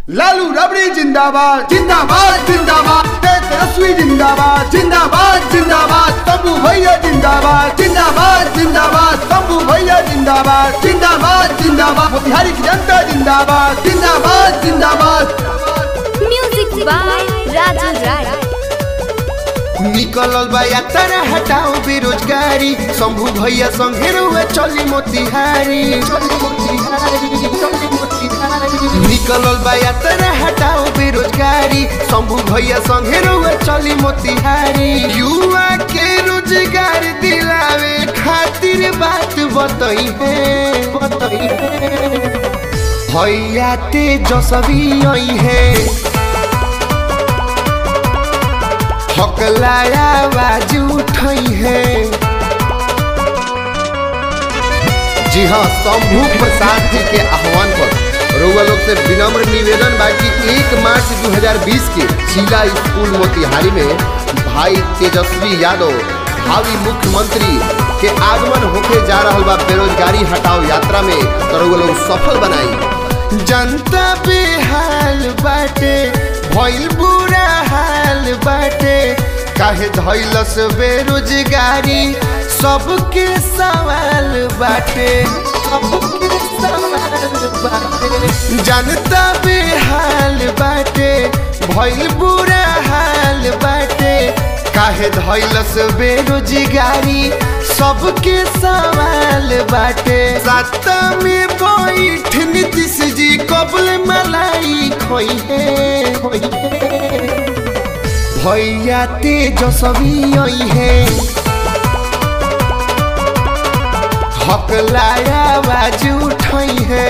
लालू रबड़ी जिंदाबाद जिंदाबाद जिंदाबाद तेजस्वी जिंदाबाद जिंदाबाद जिंदाबाद तब्बू भैया जिंदाबाद जिंदाबाद जिंदाबाद तब्बू भैया जिंदाबाद जिंदाबाद जिंदाबाद मोतिहारी की जनता जिंदाबाद जिंदाबाद जिंदाबाद म्यूजिक बाय राजू राय निकलल बा यात्रा हटाओ बेरोजगारी शंभू भैया संगे रुए चली मोतिहारी चली मोतिहारी चली मोतिहारी निकलल बा यात्रा हटाओ बेरोजगारी शंभू भैया संगे रुए चली मोतिहारी युवा के रोजगार दिलावे खातिर बात बताई है बताई है भैया तेजस्वी आई है हकलाया आवाज उठाई है जी हाँ शंभू प्रसाद जी के आह्वान पर रउआ लोग से विनम्र निवेदन बा कि एक मार्च 2020 के जिला स्कूल मोतिहारी में भाई तेजस्वी यादव भावी मुख्यमंत्री के आगमन होके जा रहल बा बेरोजगारी हटाओ यात्रा में तो रउआ लोग सफल बनाई जनता बेहाल बाटे भइल बुरा हाल बाटे काहे धैलस बेरोजगारी सबके सवाल बाटे सबके सवाल बाटे जनता बेहाल बाटे भइल बुरा हाल बाटे काहे धैलस बेरोजगारी सबके सवाल बाटे सत्ता में बैठ नीतीश जी कबल मलाई खोई है खोई है भैया तेजस्वी आई है हकलाया आवाज उठाई है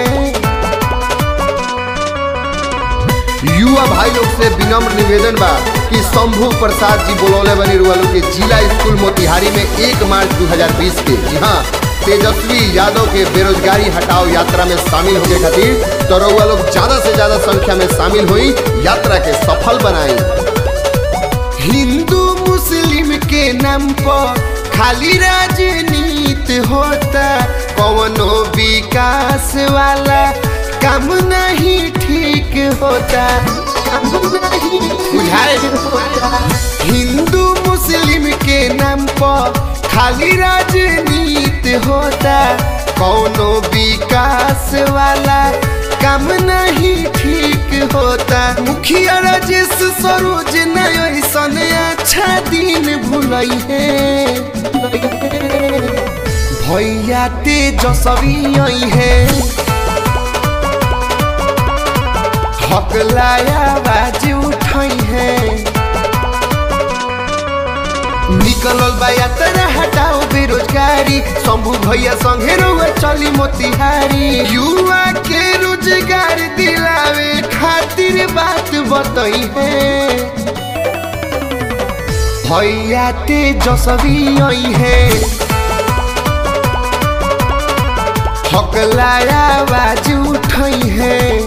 युवा भाई लोग से विनम्र निवेदन बा कि शंभू प्रसाद जी बोलौले बनी रुआ लोग के जिला स्कूल मोतिहारी में एक मार्च 2020 के जी हाँ तेजस्वी यादव के बेरोजगारी हटाओ यात्रा में शामिल होने खातिर तो रउआ लोग ज्यादा से ज्यादा संख्या में शामिल हुई यात्रा के सफल बनाई हिंदू मुस्लिम के नाम पर खाली राजनीति होता कौनो विकास वाला काम नहीं ठीक होता काम नहीं बुझाए हिंदू मुस्लिम के नाम पर खाली राजनीति होता कौनो विकास वाला काम नहीं ठीक होता मुखिया राजेश सरोज नयसन अच्छा दिन भूलई है भैया तेजस्वी आई है हकलाया आवाज उठाई है निकलल बा यात्रा हटाओ बेरोजगारी शंभू भैया संगे रुए चली मोतिहारी युवा के रोजगार दिलावे खातिर बात बताई है भैया तेजस्वी आई है हकलाया आवाज उठाई है